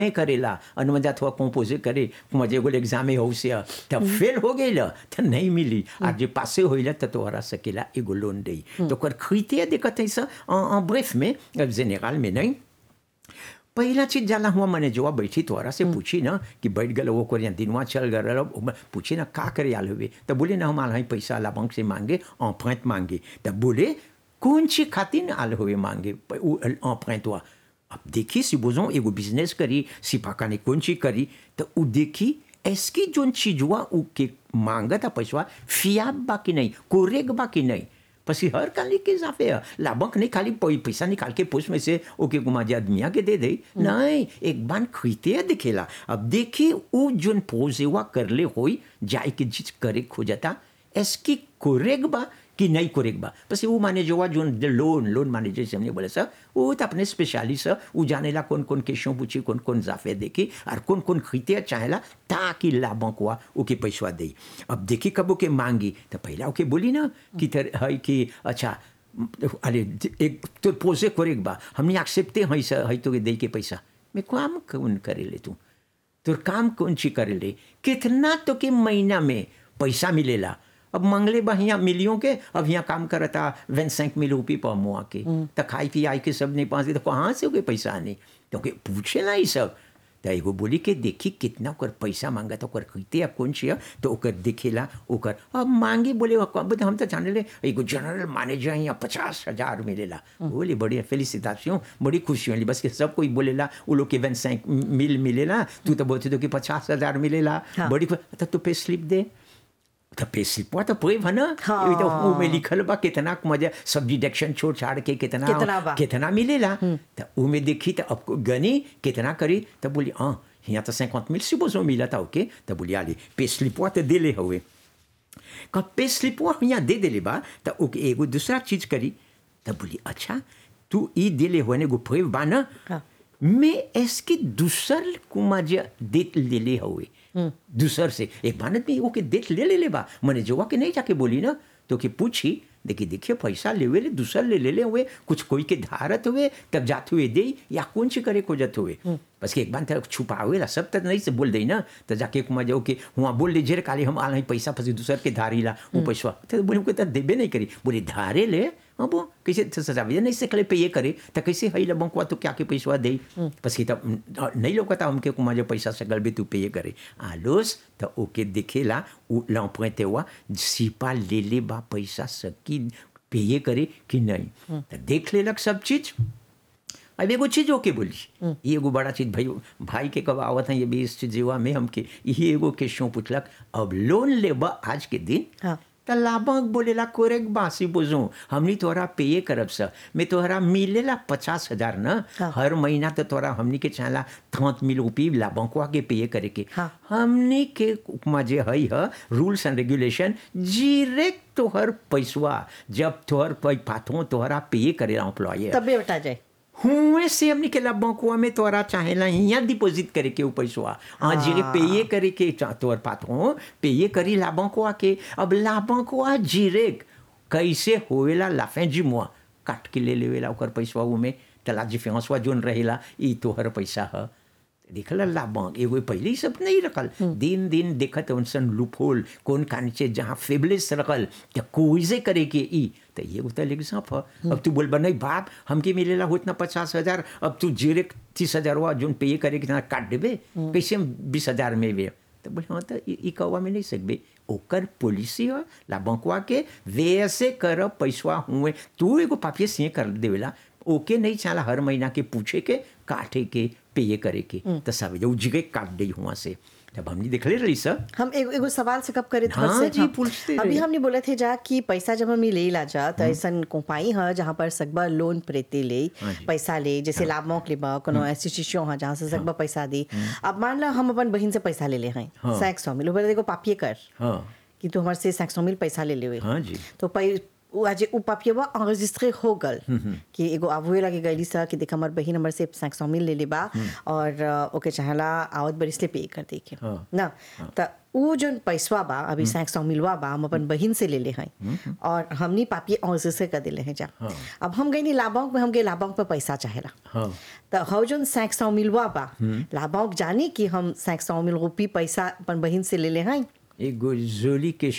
नहीं करेला अनुमजा थोड़ा कंपोजे करे मजे एगो एग्जाम में हो से तब फेल हो गई तो नहीं मिली और जे पासे होइला तो तोहरा सकेला एगो लोन दे तो कर खरीते देखत है सा ब्रेफ में जेनेरल में नहीं पहला चीज जाला हुआ मैंने जो बैठी तोहरा से पूछी ना कि बैठ गल वो कर दिनवा चल गल पूछी ना का करे आल हुए तब बोले ना हम आल हैं पैसा ला बैंक से मांगे ऑफेंट मांगे तब बोले कौन सी खातिर आल हुए मांगे ऑफेंट हुआ अब देखी si बोझो एगो बिजनेस करी सिपाका ने कौन चीज करी तो उ देखी एसकी जोन चीज हुआ उ के मांगता पैसा फियाब बा कि नहीं कोरेग बा कि नहीं પછી હર કાલી કે સાફે લાભક નહીં ખાલી પૈસા निकाल के पोस्ट में से ओके गुमाजी आदमिया के दे दे नहीं एक बार खरीदते दिखेला अब देखी वो जोन पोजेवा करले होई जाए के जिस करे खोजता एसकी कोरेग बा कि नहीं कोरेग बा પછી वो माने जो जोन लोन लोन माने जैसे हमने बोले सर वो तो अपने स्पेशलिस्ट वो जानेला कौन कौन क्वेश्चन पूछी कौन कौन जाफे देखी और कौन कौन खरीदते चाहेला ताकि लाभों को ओके पैसा दे अब देखी कब ओके मांगी तो पहला ओके बोली ना कि तर है कि अच्छा अरे एक तो पोसे कोरेग बा हमने एक्सेप्टे है सर है तो दे के पैसा मैं काम कौन करे ले तू तो काम कौन सी करे ले कितना तो के महीना में पैसा मिलेला अब मंगले बा यहाँ मिलियों के अब यहाँ काम करता वन सैंक मिल रुपी पर मुआ के तो खाई पी आई के सब नहीं पास तो कहाँ से हो पैसा नहीं क्योंकि पूछे ना ये सब तो एगो बोली के देखी कितना ओकर पैसा मांगा तो ओकर खरीदते कौन सी तो ओकर दिखेला ओकर अब मांगी बोले अब हम तो जाने ले एगो जनरल मैनेजर यहाँ पचास हजार मिलेला बोले बड़ी फेलिसिटेशन बड़ी खुशी होली बस के सब कोई बोलेला वो लोग के वन सैंक मिल मिलेला तू तो बोलते तो कि पचास हजार मिलेला बड़ी तो तू पे स्लिप दे तो पे स्लिपवा तो पूरे भना हाँ। तो वो में लिखल बा कितना मजा सब डिडक्शन छोड़ छाड़ के कितना कितना बा। कितना मिलेला तो वो में देखी तो अब गनी कितना करी तो बोली हाँ यहाँ तो cinquante mille supposons मिला था ओके तो बोली आली पे स्लिपवा तो दे ले हुए कब पे स्लिपवा यहाँ दे दे ले बा तो ओके एगो दूसरा चीज करी तो बोली अच्छा तू ई दे ले हुए ने गो प्रेव बा ना हाँ। मैं इसके दूसर कुमाजा देत ले ले हुए दूसर से एक बानत में ओके देत ले ले ले बा मैंने जोवा के नहीं जाके बोली ना तो कि पूछी देखिए देखिए पैसा लेवे ले दूसर ले ले ले हुए कुछ कोई के धारत हुए तब जाते हुए दे या कौन सी करे को जत हुए बस के एक बार तक छुपावे ला सब तक नहीं से बोल दे ना तो जाके कुमा जाओ कि वहाँ बोल दे जेर काले हम आल हैं पैसा फंसी दूसर के धारी ला वो पैसा तो बोले को तो देबे नहीं करी बोले धारे ले हाँ वो कैसे तो सजावे नहीं सकले पे ये करे तो कैसे हई ला बंकुआ तो क्या के पैसा दे बस की तब नहीं लोकता हमके कुमा जो पैसा सकल भी तू पे ये करे आलोस तो ओके दिखेला l'emprunté हुआ सिपा ले ले बा पैसा सकी पेये करे कि नहीं तो देख लेलक सब चीज अब एगो चीज ओके बोली ये एगो बड़ा चीज भाई भाई के कब आवत है ये भी इस चीज में हमके ये एगो क्वेश्चन पूछलक अब लोन लेबा आज के दिन हाँ। त लाभक बोलेला कोरेक बासी बुझू हमनी तोहरा पेये करब स मैं तोहरा मिलेला पचास हजार न हाँ। हर महीना तो तोहरा हमनी के चाहला थौत मिल उपी लाभकवा के पेये करे के हाँ। हमनी के उपमा जे हई ह रूल्स एंड रेगुलेशन जीरेक तोहर पैसवा जब तोहर पै पाथो तोहरा पेये करेला एम्प्लॉय तबे बता जाए हुए से हमने के ला बंकुआ में तोरा चाहेला यहाँ डिपॉजिट करे के ऊ पैसवा हाँ जीरे पेये करे के चा- तोर पात हो पेये करी ला बंकुआ के अब ला बंकुआ जीरे कैसे होवेला लाफे जिमुआ काट के ले लेवेला ओकर पैसवा ऊ में तला जिफेंसवा जोन रहेला ई तोहर पैसा ह देखल ला बैंक एगो पहले ही सब नहीं रखल दिन दिन देखत उनसन लूपहोल कौन कानीचे जहाँ फेबलेस रखल क्या कोई से करे के ई तो ये उतर लेके साफ ह अब तू बोल नहीं बाप हमके मिलेला हो इतना पचास हजार अब तू जीरे तीस हजार हुआ जोन पे ये करे के तना काट देबे कैसे हम बीस हजार में वे तो बोले हाँ तो ई ई कौवा में नहीं सकबे ओकर पॉलिसी है ला बंकवा के वैसे कर पैसवा हुए तू एगो पापिये सिंह कर देवेला ओके नहीं चाला हर महीना के पूछे के काटे के पेये करे के तो सब जो जिगे काट दी हुआ से जब हमने देखले रही सर हम एगो एगो सवाल से कब करे थे हाँ बस से, जी, पूछते अभी रहे। हमने बोले थे जा कि पैसा जब हम ले ला जा तो ऐसा कोपाई है जहाँ पर सकबा लोन प्रेते ले हाँ जी। पैसा ले जैसे लाभमोक ले बा कोनो इंस्टीट्यूशन है जहाँ से सकबा पैसा दी अब मान ला हम अपन बहन से पैसा ले ले हैं हाँ। सैक सौ मिल बोले देखो पापिये कर हाँ कि तू हमारे से सैक सौ मिल पैसा ले ले हुए हाँ जी तो पै उ आज उ पापियवा enregistré हो गल कि एगो आबुए लगे गईली सा कि देख हमर बहिन हमर से 500 मिल ले ले बा और अ, ओके चाहला आवत बरिस ले पे कर दे के हाँ। ना त उ जोन पैसवा बा अभी 500 मिलवा बा हम अपन बहिन से ले ले हैं और हमनी पापिये enregistré कर देले हैं जा अब हम गईनी लाभांक में हम गए लाभांक पे पैसा चाहेला हाँ त हौ जोन 500 मिलवा बा लाभांक जानी कि हम 500 मिल रुपी पैसा अपन बहिन से ले ले हैं एगो जोली के